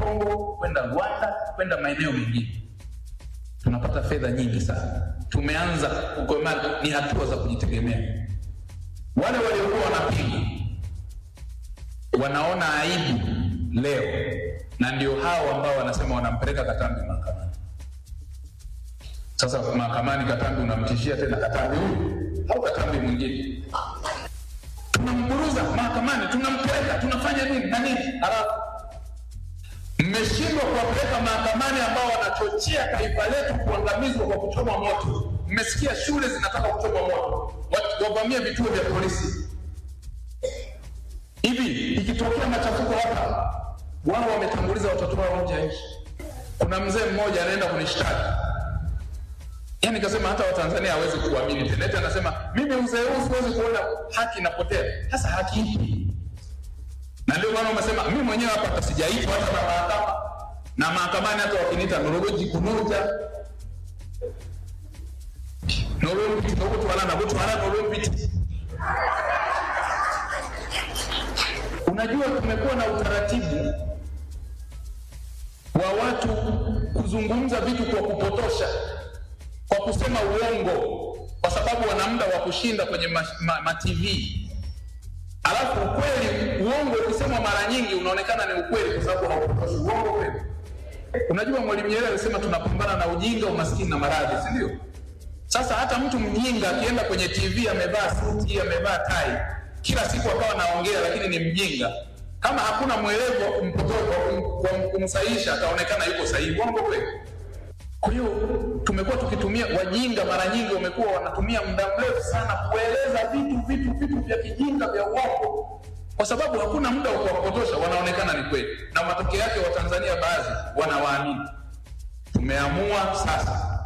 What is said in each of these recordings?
Kongo, kwenda Rwanda, kwenda maeneo mengine. Tunapata fedha nyingi sana. Tumeanza kukomaa, ni hatua za kujitegemea. Wale waliokuwa wanapinga wanaona aibu leo, na ndio hao ambao wanasema wanampeleka Katambi mahakamani. Sasa mahakamani, Katambi unamtishia tena Katambi huyu au Katambi mwingine, tunamburuza mahakamani, tunampeleka, tunafanya nini na nini, halafu mmeshindwa kuwapeleka mahakamani ambao wanachochea taifa letu kuangamizwa kwa kuchoma moto. Mmesikia shule zinataka kuchoma moto, Wa- wavamie vituo vya polisi. Hivi ikitokea machafuko hapa, wao wametanguliza watoto wao nje ya nchi. Kuna mzee mmoja anaenda kunishtaki, yaani kasema hata Watanzania hawezi kuamini tena. Eti anasema mimi mzee huu siwezi kuona haki inapotea. Sasa haki ipi? na ndio maana umesema mimi mwenyewe hapa hata sijaitwa hata na mahakama na mahakamani, hata wakiniita norogoji kunoja nolompiti nokutwala nakutwala nolompiti. Unajua, tumekuwa na utaratibu wa watu kuzungumza vitu kwa kupotosha, kwa kusema uongo, kwa sababu wana muda wa kushinda kwenye ma, ma, ma TV Alafu ukweli, uongo ukisemwa mara nyingi unaonekana ni ukweli kwa sababu haupotoshi. Uongo kweli. Unajua Mwalimu Nyerere alisema tunapambana na ujinga, umaskini na maradhi, si ndio? Sasa hata mtu mjinga akienda kwenye TV amevaa suti, amevaa tai, kila siku akawa naongea, lakini ni mjinga, kama hakuna mwelevu wa kumpotoa wa kum- wa kumsahihisha, ataonekana yuko sahihi. Uongo kweli. Kwa hiyo tumekuwa tukitumia wajinga, mara nyingi wamekuwa wanatumia muda mrefu sana kueleza vitu vitu vitu vya kijinga vya uongo, kwa sababu hakuna muda wa kuwapotosha, wanaonekana ni kweli, na matokeo yake Watanzania baadhi wanawaamini. Tumeamua sasa,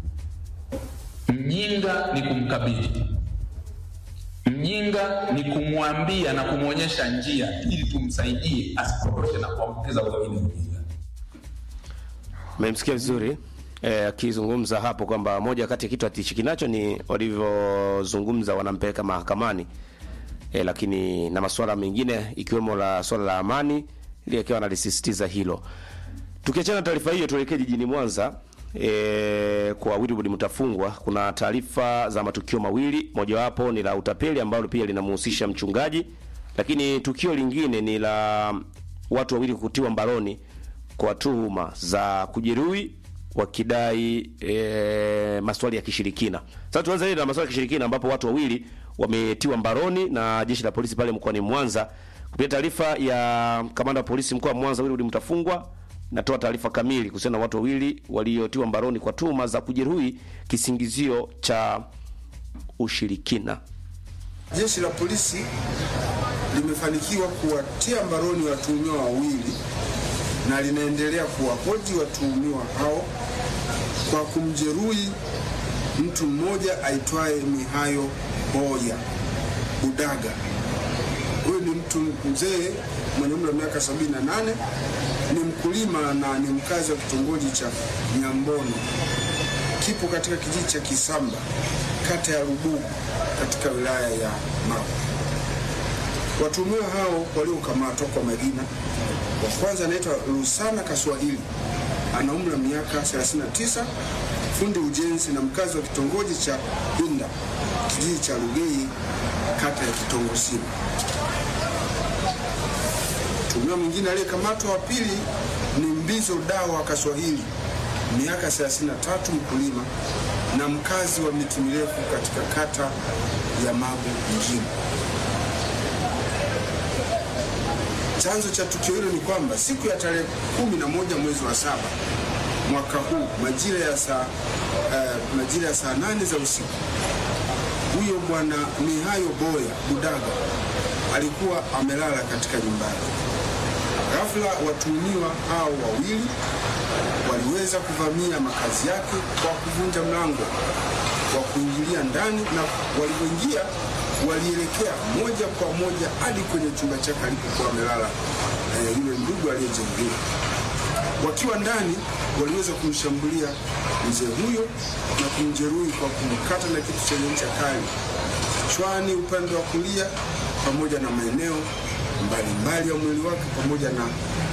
mjinga ni kumkabili, mjinga ni kumwambia na kumwonyesha njia, ili tumsaidie asipotoshe na kuambukiza wengine ujinga. Mmemsikia vizuri eh, akizungumza hapo kwamba moja kati ya kitu atichiki nacho ni walivyozungumza wanampeleka mahakamani eh, lakini na masuala mengine ikiwemo la swala la amani ili akiwa analisisitiza hilo. Tukiachana na taarifa hiyo, tuelekee jijini Mwanza e, kwa Wilbrod Mutafungwa. Kuna taarifa za matukio mawili, mojawapo ni la utapeli ambalo pia linamhusisha mchungaji, lakini tukio lingine ni la watu wawili kutiwa mbaroni kwa tuhuma za kujeruhi wakidai e, maswali ya kishirikina. Sasa tuanze hili na maswali ya kishirikina ambapo watu wawili wametiwa mbaroni na jeshi la polisi pale mkoani Mwanza. Kupitia taarifa ya kamanda wa polisi mkoa wa Mwanza Wilbrod Mutafungwa, natoa taarifa kamili kuhusiana na watu wawili waliotiwa mbaroni kwa tuhuma za kujeruhi kisingizio cha ushirikina. Jeshi la polisi limefanikiwa kuwatia mbaroni watuhumiwa wawili na linaendelea kuwahoji watuhumiwa hao kwa kumjeruhi mtu mmoja aitwaye Mihayo Boya Budaga. Huyu ni mtu mzee mwenye umri wa miaka 78, ni mkulima na ni mkazi wa kitongoji cha Nyambono, kipo katika kijiji cha Kisamba, kata ya Rubugu, katika wilaya ya Magu. Watuhumiwa hao waliokamatwa kwa majina, wa kwanza anaitwa Rusana Kaswahili, ana umri wa miaka 39, fundi ujenzi na mkazi wa kitongoji cha Inda, kijiji cha Lugei, kata ya Kitongosini. Mtuhumiwa mwingine aliyekamatwa wa pili ni Mbizo Dawa Kaswahili, miaka 33, mkulima na mkazi wa miti mirefu katika kata ya Magu mjini. Chanzo cha tukio hilo ni kwamba siku ya tarehe kumi na moja mwezi wa saba mwaka huu majira ya saa uh, majira ya saa nane za usiku huyo bwana Mihayo Boya Budaga alikuwa amelala katika nyumba yake. Ghafla watuhumiwa hao wawili waliweza kuvamia makazi yake kwa kuvunja mlango wa kuingilia ndani, na walipoingia walielekea moja kwa moja hadi kwenye chumba chake alipokuwa amelala eh, yule ndugu aliyejeruhiwa. Wakiwa ndani, waliweza kumshambulia mzee huyo na kumjeruhi kwa kumkata na kitu chenye ncha kali kichwani upande wa kulia, pamoja na maeneo mbalimbali ya mwili wake pamoja na